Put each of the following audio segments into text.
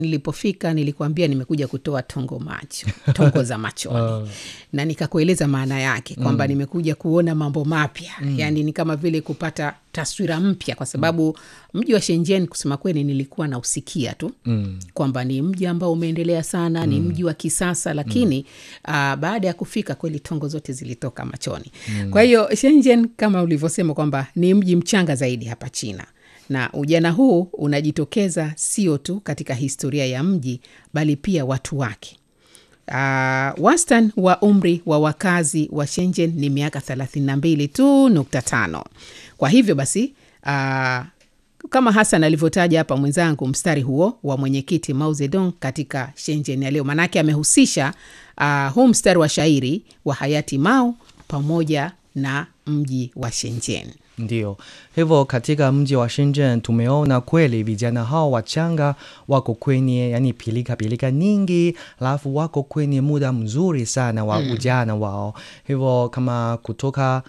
nilipofika nilikuambia nimekuja kutoa tongo macho tongo za machoni na nikakueleza maana yake kwamba nimekuja kuona mambo mapya yaani ni kama vile kupata taswira mpya kwa sababu mji wa Shenzhen kusema kweli nilikuwa nausikia tu mm. kwamba ni mji ambao umeendelea sana mm. ni mji wa kisasa lakini mm. uh, baada ya kufika kweli tongo zote zilitoka machoni mm. kwa hiyo Shenzhen kama ulivyosema kwamba ni mji mchanga zaidi hapa China na ujana huu unajitokeza sio tu katika historia ya mji bali pia watu wake Uh, wastan wa umri wa wakazi wa Shenzhen ni miaka 32 tu nukta tano. Kwa hivyo basi uh, kama Hasan alivyotaja hapa mwenzangu, mstari huo wa mwenyekiti Mao Zedong katika Shenzhen ya leo, maanake amehusisha uh, huu mstari wa shairi wa hayati Mao pamoja na mji wa Shenzhen. Ndio hivyo, katika mji wa Shenzhen tumeona kweli vijana hao wachanga wako kwenye yani pilika pilika nyingi, alafu wako kwenye muda mzuri sana wa ujana wao. Hivyo kama kutoka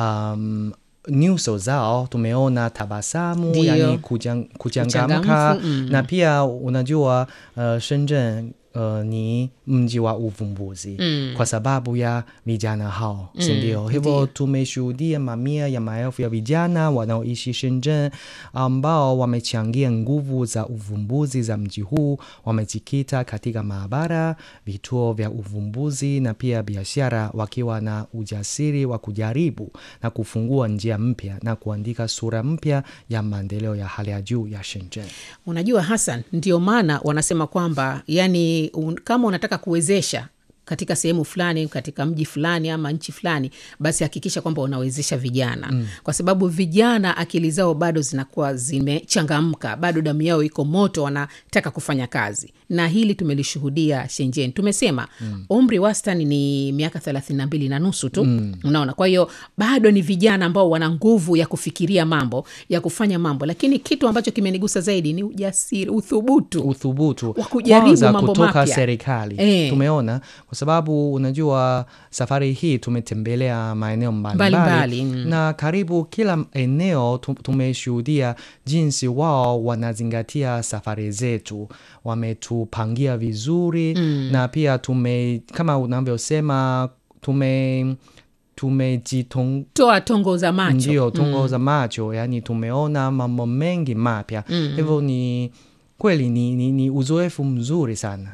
um, nyuso zao tumeona tabasamu, Ndio. yani kujang, kuchangamka Uchangamfu, mm. na pia unajua uh, Shenzhen uh, ni mji wa uvumbuzi Mm. kwa sababu ya vijana hao Mm, sindio? Hivyo ndio. tumeshuhudia mamia ya maelfu ya vijana wanaoishi Shenzhen ambao wamechangia nguvu za uvumbuzi za mji huu. Wamejikita katika maabara, vituo vya uvumbuzi na pia biashara, wakiwa na ujasiri wa kujaribu na kufungua njia mpya na kuandika sura mpya ya maendeleo ya hali ya juu ya Shenzhen. Unajua Hassan, ndio maana wanasema kwamba yani un, kama unataka kuwezesha katika sehemu fulani katika mji fulani ama nchi fulani, basi hakikisha kwamba unawezesha vijana mm. kwa sababu vijana akili zao bado zinakuwa zimechangamka, bado damu yao iko moto, wanataka kufanya kazi, na hili tumelishuhudia Shenzhen. Tumesema mm. umri wastani ni miaka thelathini na mbili na nusu tu mm. unaona, kwa hiyo bado ni vijana ambao wana nguvu ya kufikiria mambo ya kufanya mambo, lakini kitu ambacho kimenigusa zaidi ni ujasiri, uthubutu uthubutu Wa kujaribu kwanza mambo kutoka mapya. serikali Eh. tumeona kwa sababu unajua safari hii tumetembelea maeneo mbalimbali Mbalimbali, mm. na karibu kila eneo tu- tumeshuhudia jinsi wao wanazingatia safari zetu wametupangia vizuri na pia tume kama unavyosema tume tumejitong toa tongo za macho ndio tungo za macho yani tumeona mambo mengi mapya hivyo ni kweli ni, ni, ni uzoefu mzuri sana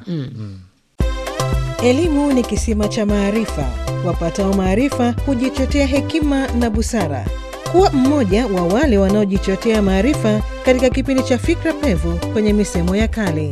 Elimu ni kisima cha maarifa. Wapatao maarifa hujichotea hekima na busara. Kuwa mmoja wa wale wanaojichotea maarifa katika kipindi cha Fikra Pevu kwenye misemo ya kale.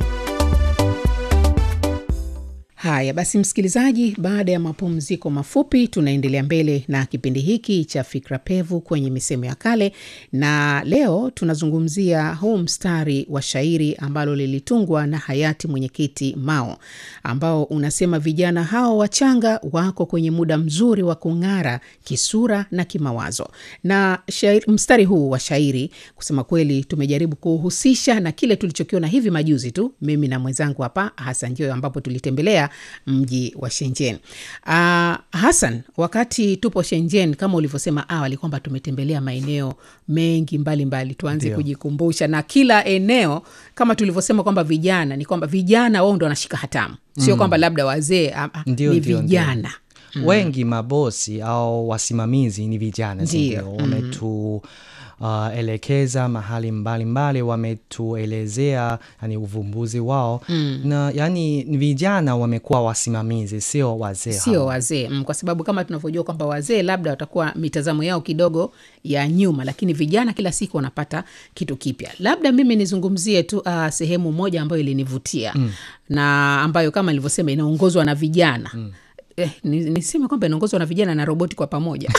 Haya basi, msikilizaji, baada ya mapumziko mafupi, tunaendelea mbele na kipindi hiki cha Fikra Pevu kwenye misemo ya kale, na leo tunazungumzia huu mstari wa shairi ambalo lilitungwa na hayati mwenyekiti Mao, ambao unasema vijana hao wachanga wako kwenye muda mzuri wa kung'ara kisura na kimawazo. Na shairi, mstari huu wa shairi kusema kweli tumejaribu kuhusisha na kile tulichokiona hivi majuzi tu, mimi na mwenzangu hapa Hasan Joyo, ambapo tulitembelea mji wa Shenzhen. Uh, Hasan, wakati tupo Shenzhen, kama ulivyosema awali kwamba tumetembelea maeneo mengi mbalimbali mbali. Tuanze Ndio. kujikumbusha na kila eneo kama tulivyosema kwamba vijana ni kwamba vijana wao ndo wanashika hatamu, sio kwamba labda wazee, ah, ah, Ndio, ni ndio, ndio. vijana wengi mabosi au wasimamizi ni vijana Ndio, sindio wametu Uh, elekeza mahali mbalimbali wametuelezea yani uvumbuzi wao na yani ni vijana wamekuwa wasimamizi sio wazee sio hao. wazee mm, kwa sababu kama tunavyojua kwamba wazee labda watakuwa mitazamo yao kidogo ya nyuma, lakini vijana kila siku wanapata kitu kipya. Labda mimi nizungumzie tu uh, sehemu moja ambayo ilinivutia mm. na ambayo kama nilivyosema inaongozwa na vijana mm. Eh, ni- niseme kwamba inaongozwa na vijana na roboti kwa pamoja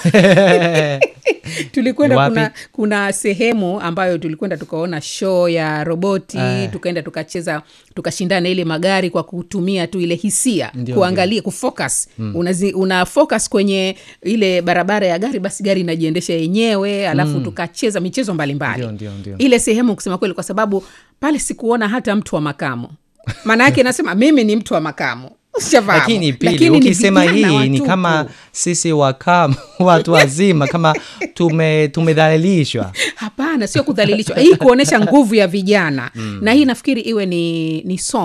tulikwenda Ni wapi? kuna, kuna sehemu ambayo tulikwenda tukaona show ya roboti Eh. tukaenda tukacheza tukashindana ile magari kwa kutumia tu ile hisia Ndio, kuangalia kufocus Unazi, una focus kwenye ile barabara ya gari basi gari inajiendesha yenyewe alafu tukacheza michezo mbalimbali Ndio, ndio, ndio. ile sehemu kusema kweli kwa sababu pale sikuona hata mtu wa makamo maana yake nasema mimi ni mtu wa makamo Ushafahamu? lakini pili Lakini ni ukisema vijana hii ni watupu. kama sisi wakam watu wazima kama tume tumedhalilishwa hapana sio kudhalilishwa hii kuonyesha nguvu ya vijana na hii nafikiri iwe ni, ni somo